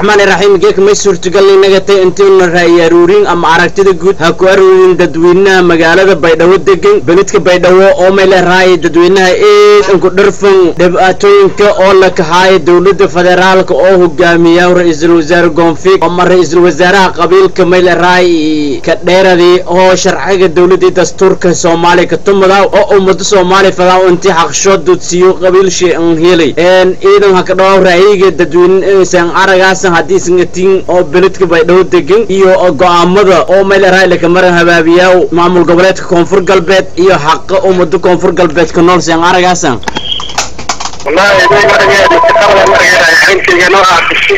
raxmaan iraxiim geek may suurtagal inaga tay intiina ra'yi aruurin ama aragtida guud ha ku aruurin dadweynaha magaalada baydhabo degan beledka baydhabo oo may leerahay dadweynaha eedan ku dharfan dhibaatooyinka oo la kaxaaya dowladda federaalka oo hogaamiya ra-iisul wasaare goonfig ama ra-iisul wasaaraha qabiilka may leerahay ka dheeradii oo sharciga dowladii dastuurka soomaaliya ka tumada oo ummada soomaaliya fadaa intii xaqshood dudsiyo qabiil shay an helay ciidan ha ka dhawaw ra'yiga dadweyne san aragaasan haddii sangatiin oo beledka baydhabo degan iyo go-aamada oo may leerahay lakamara habaabiyaa maamul goboleedka koonfur galbeed iyo xaqa ummada koonfur galbeed ka nool san aragaasan wallahi iday marageeda shaqada marageeda xilkiga noocaasi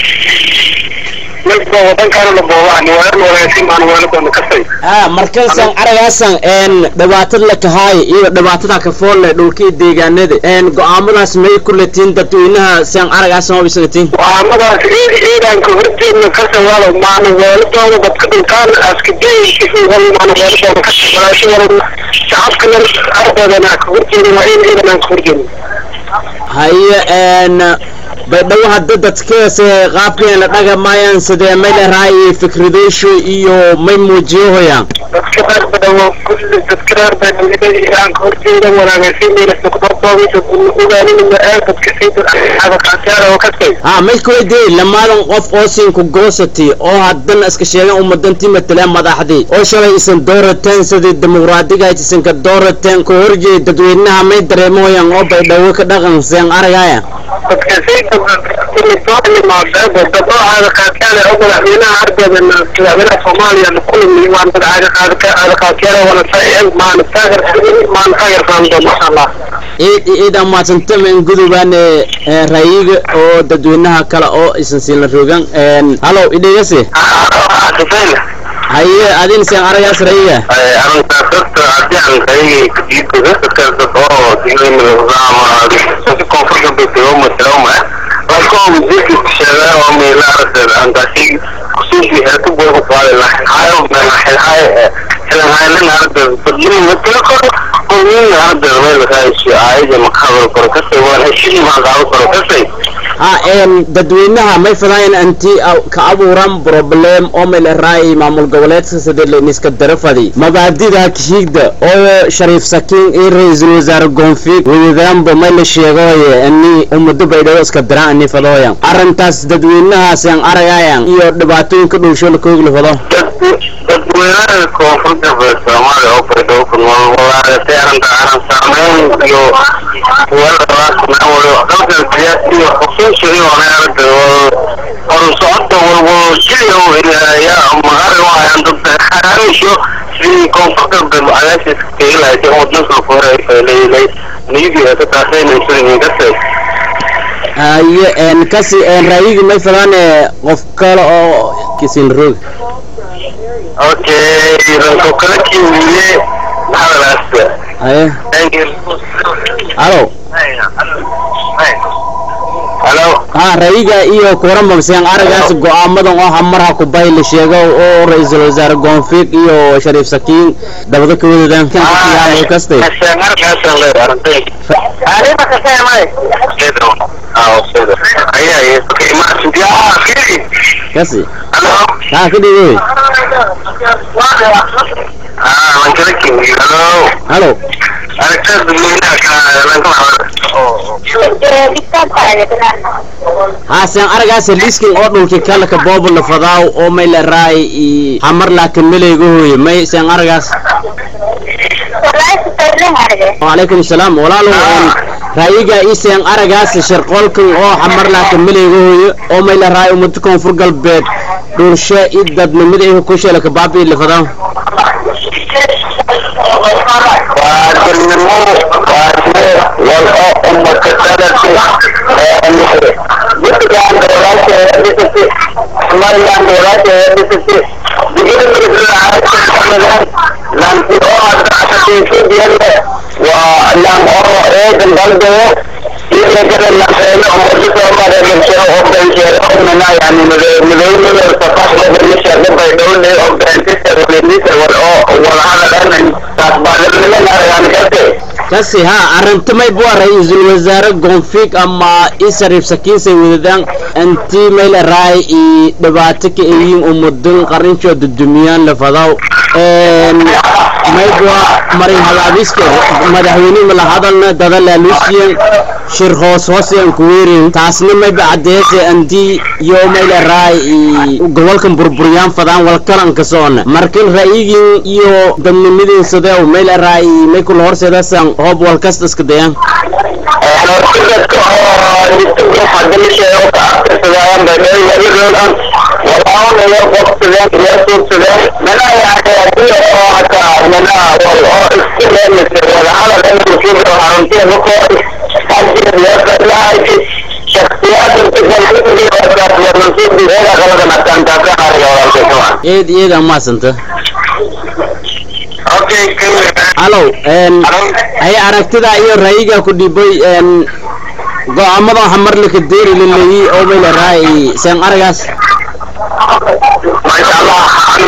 midba wadankaana la boobaan waan wanaagsan baan weeladoona kasay ah markansan aragaasan een dhibaatada la kahaay iyo dhibaatada ka foolle dhulkii deegaanada een go-aamadaas may ku latiin dadweynaha san aragaasan oo bisagatiin go-aamadaas ciid ciidanka horjeedna kasa walo maana weeladoona dadka dhulkaan askadeymaana weeladoona kasawalaashada shacabkana ardeedana ka horjeedin waa in ciidanaan ka horjeedin haye een baydhabo hadda dadkaas qaabkeen la dhaga maayaan sidee may leerahay fikradeysho iyo may muujiyahoyaan dadka reer badhawo kulli dadka reer badhawo iiraanka horjeeda wanaagaysiinaysa kudortoobisa ogaaninaya ee dadka sayidadakaasiyaara oo kasay ah may kuweydiiyey lamaadan qof oo siinku goosati oo haddana iska sheegan ummadantii mataleen madaxdii oo shalay isan doorateen sidii dimuqraadiga isanka doorateen ku horjeed dadweynaha may dareemoyaan oo baydhabo ka dhaqan seen aragaya dadka sayida kulli soo imaadeen dadoocaada kaasiyaale oo madaxweynaha ardeeda madaxweynaha soomaaliya kulmi waan madaxaada kaasiyaale wana maana taageer maana taageer faamdo masha allah ciidan maadsantama in gudubaan ra'yiga oo dadweynaha kale oo isan siila rogan halow idhegasi haye adin seen aragaas ra'yiga arrintaas horta haddii aan ra'yigay kadiidko dadka dad oo ama koonfur galbeed degoma tiroma laakiin wasiirka sheegaa oo meela aragteed antaasi kusuusi heerka buuga qaadi lahayn hayo meelahay xilahaynan aragteed badlin matala koro qowmin aragteed meel raaysi aayada maqaabal koro kasay waan heshii maqaabal koro kasay ha een dadweynaha may fadaayan anti ka abuuran problem oo may leerahay maamul goboleedka sidii layniska darafadi mabaadida kishiigda oo shariif sakiin iyo ra-iisul wasaare goonfig wadadaanba may la sheegoye ani ummado baydhabo iska diraan ani fadooyan arrintaas dadweynahaas aan aragayan iyo dhibaatooyinka dhowsho la koogla fado dadweynaha koonfur galbeed soomaaliya oo baydhabo ku nool walaaragtay arrinta arrin saameyn iyo dalkan siyaasi iyo xusuusi iyo aragta horu socodka walwal jiliya u helaya magari u hayaan dad xaraamisho sidii koonfur galbeed cadaashis kaga lahaysay wadnanka hore leeyahay niyadii ka taasayna sidii kasay haye een kasi een ra'yiga may fadaane qof kale oo kisin roog okay ranko kala kiwiye maxaa haye halo halo ha ra'yiga iyo kuwaranba seen aragaas go-aamadan oo hamarha kubay la sheego oo ra-iisul wasaare goonfig iyo shariif sakiin dabada ka wadadaan kastay kasi ha ka dhigay halo ha seen aragaas liskin oo dhulki kala ka boobo la fadaaw oo may la raay i hamar laakin meleyga hooye may seen aragaas وعليكم السلام walaalow ra'yiga iseen aragaas sharqoolkan oo xamar laakin meleyga hooyo oo may la raay ummada koonfur galbeed dhursho i dadnimada iga ku sheelaka baabi lifadaan kasi ha arrintamay bua ra-iisul wasaare goonfig ama isariif sakiinsay wadadaan intii mayla raay i dhibaato ka eyiin umudun qarinshoo dudumiyaan lafadaw maybua marin hagaabiska madaxweyne mala hadalna dada laaluusiyan shir hoos hoosyan kuweerin taasna mayba cadeese antii yo mayla raay i gobolkan burburyaan fadaan walkalanka soona markin ra'yigin iyo dadnimadiin sadeew mayla raay may kula horseedasan hoob walkasta iska dayaan dadka oo distance hadalishee ka aqrisadaan baydhawaan walaalaha qofsadeen iyo suursadeen mana yani hadii oo hata mana wal oo iska leemise wada hadal in muslimiinta haruntiya markoo hadii loo shakhsiyaad eed eed aan maasanta Okay, halow hay aragtida iyo ra'yiga ku dhibay go-aamada waxa mar laka deeri laleeyi oo mayla raay seen aragaas ما شاء الله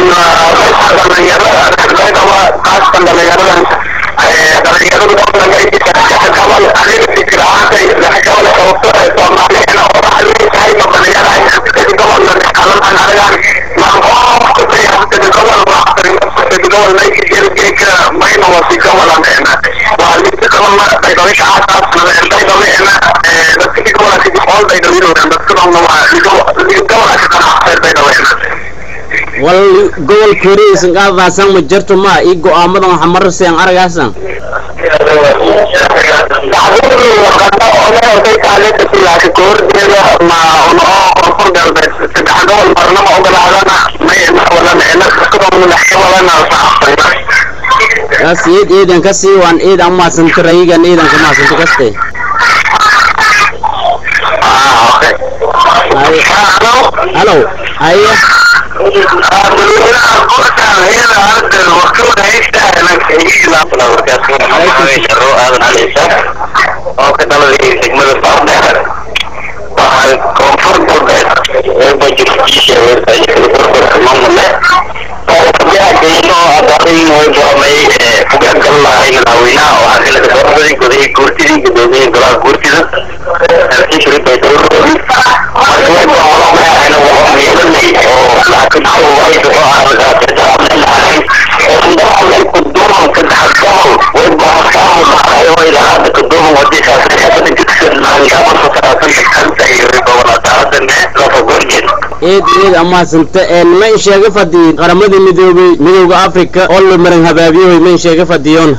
wal gobolka horeysan qaadaasan ma jirto ma ii go-aamadan waxa mar seen aragaasan kaas eed eedan kasii waan eedan maasanta ra'yigan eedan ka maasanta kaste halow haye eed eed amaasanta ma in sheega fadhiyin qaramada midoobay midowda africa oo la maran habaabiyoy ma in sheega fadhiyoon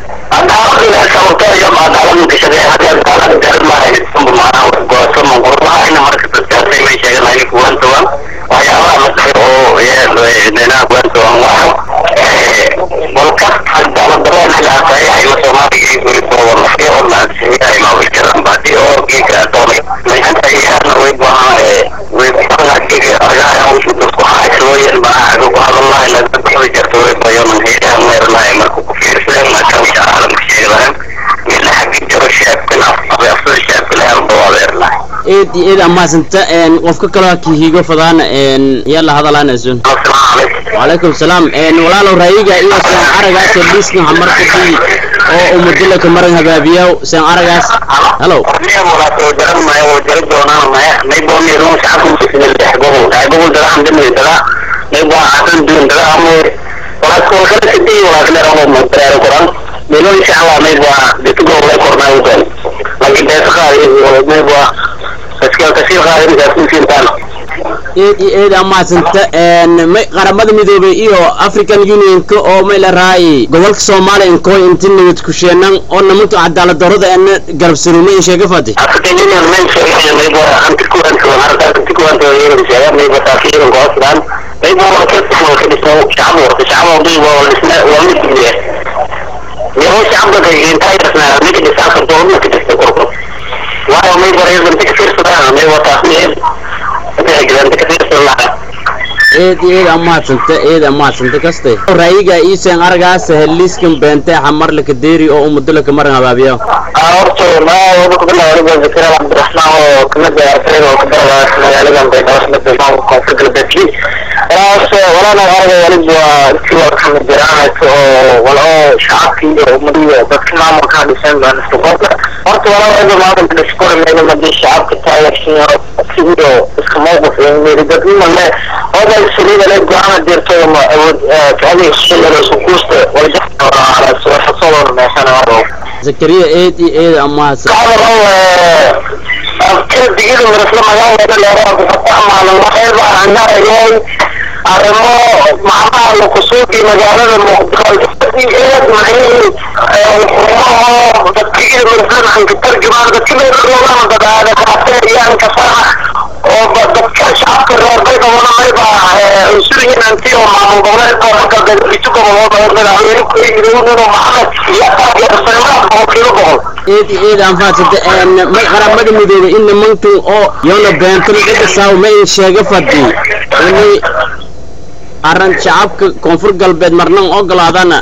eed eed amaasanta qofka kaloo kihigo fadaan yalla hadalaanasun wacalaykum salaam walaalow ra'yiga iyo seen aragaas liiskan hamarkadii oo umadilaka maran habaabiyaw seen aragaas halow Melo insya Allah mebwa itu gue mulai korna itu. Lagi besok hari mebwa kecil kecil hari ini saya simpan. eed iyo eed amaasanta may qaramada midoobay iyo african unionka oo may la raayay gobolka soomaaliya inkooy inti nabad kusheenan oo namantu cadaalad darrada eena garabsanuuma in sheega fadi African Union men saya mebwa anti kuan tuan harta anti kuan tuan ini saya mebwa takir kau sedang mebwa waktu itu mau ke disau camu camu mebwa walisna walis dia. Dia camu ke intai terusna mebwa disau ketua mebwa disau korpo. Wah mebwa yang penting kesir sudah mebwa takmir. eed iyo eed amaasanta eed amaasanta kaste ra'yiga iiseen aragaas heliiskan beente xamar laka deeri oo umadulaka maran habaabiya horta magaalada ku bilaaway waliba zakariya cabdiraxmaan oo kamid ah ardayda oo ka baraya magaaladan baydhabo kamid ah maamulka koonfur galbeedkii walaas walaalow aragay waliba waa intii waa kamid jiraanaysa oo walo shacabkii iyo ummadiyo dadka maamulka ha dhiseen baan iska qorta horta walaa waliba maamulka dhiskora meelo hadii shacabka taageersan sigiyo iska mowqif iyo meeri dadnimo le oday saliida le go-aana dirto ma awood kacadi shilada isku kuusta waljaxasoo meeshana zakariya eed iyo eed amaasa digida marasla magaalada leeramaalin waxay baan anarayay arrimo macnaha lakusuuqi magaalada muqdisho dadkigida marasla anka tarjumaan dadka meeroogana dadaada kaateeyaan kasana oo dadka shacabka reer baydhawona mayba unsuryin anti oo maamul goboleedka marka isu gobolooda madaxweyne kuyirinino maxamed iyo taageersanaad boqolkiiba boqol eed iyo eed anfaasata qaramada midoobe in nimankan oo yoona beentana dhidhisaaw ma in sheega fadhi inay arran shacabka koonfur galbeed marnan ogolaadana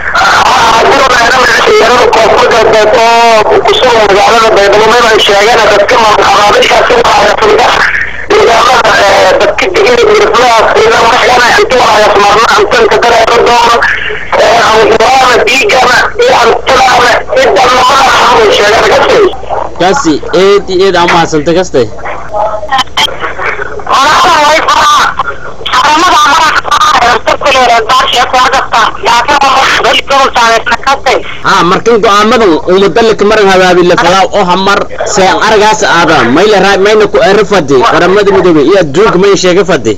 koonfur galbeed oo kusugan magaalada baydhabo maba ay sheegeen dadka maamulxabaabishaasi waayafida nidaamada dadka digida mirflahaas ida waxyaana intuwaayas marna antanka dareero doono anwaana diigana iyo antulaana idamamada xamul sheegeen kasi kasi eed iyo eed amaasanta kaste ha markan go-aamadan umadalika maran habaabile falaaw oo hamar seen aragaas aada mayla raa mayna ku ero fadi qaramada midoobe iyo adduunka may sheega fadi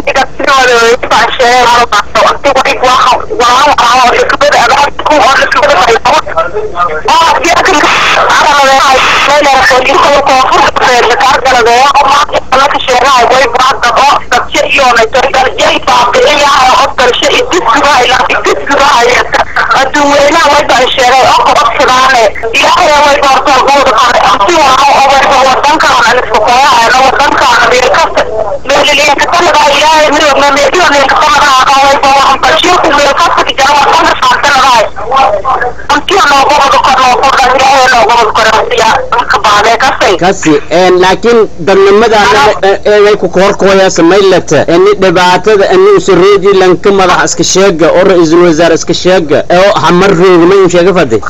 aduweynaha wayba sheegay oo qabadsidaane ilaahay way doortaa guuda kale anti waa oo wadankan aniska koyaana wadankan meelkasta meeliliinkasanadaa ilaahay midogna meeliyo liinkasanadaa qawayba waxan bashiirku meelkasta kijaa wadana saarsanadahay antiyo noogobada kor noogobda ilaahay noogobada korasiya ka baadee kasay kasi laakiin dadnimadana eeday ku koorkooyaasa maylata ini dhibaatada ini usaroodii lanka madax iska sheega oo ra-iisul wasaare iska sheega oo hamar rooga may un sheega fadi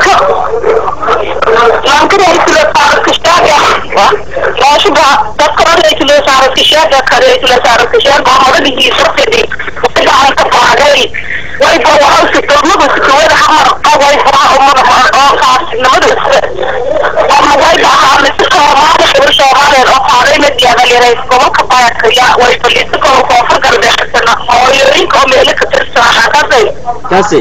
kasi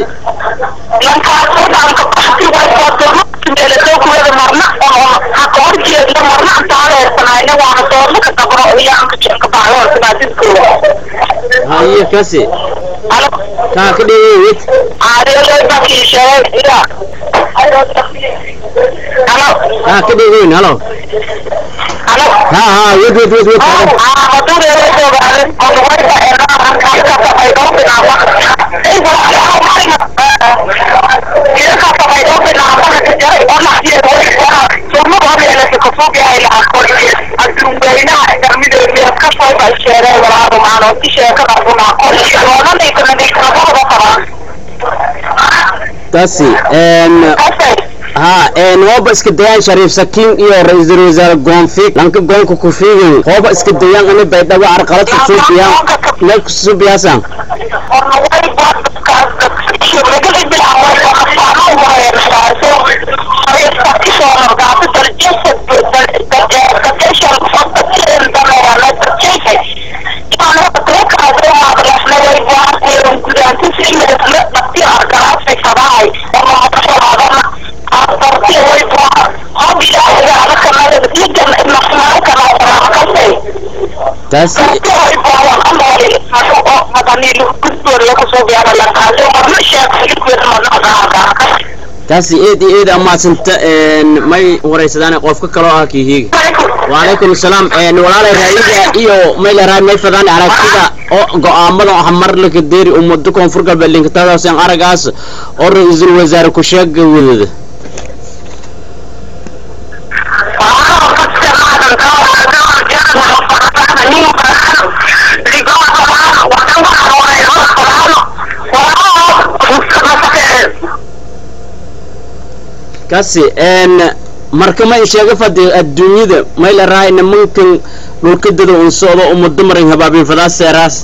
haye kasi kaa ka dhegeyid kaa ka dhegeyn halo ha ha wed wed wed wed kasi ha hooba iska dayaan shariif sakiin iyo ra-iisul wasaare goonfig lanka goonka ku fiigin hooba iska dayaan ini baydhabo arqalad kusuubiyaan meel kusuubiyaasan kasi kasi eed iyo eed amaasanta may waraysadaan qofka kaloo ah kihiiga wacalaykum asalaam walaalay raayiga iyo mayleraa may fadaan aragtida oo go-aamada hamar laka deeri ummado koonfur galbeed linkatadaaseen aragaas oo ra-iisul wasaare ku sheega wadada kasi n marka ma in sheega fadi adduunyada mayla rahay nimankan dhulkadada un socdo uma dumarin habaabin fadaas seeraas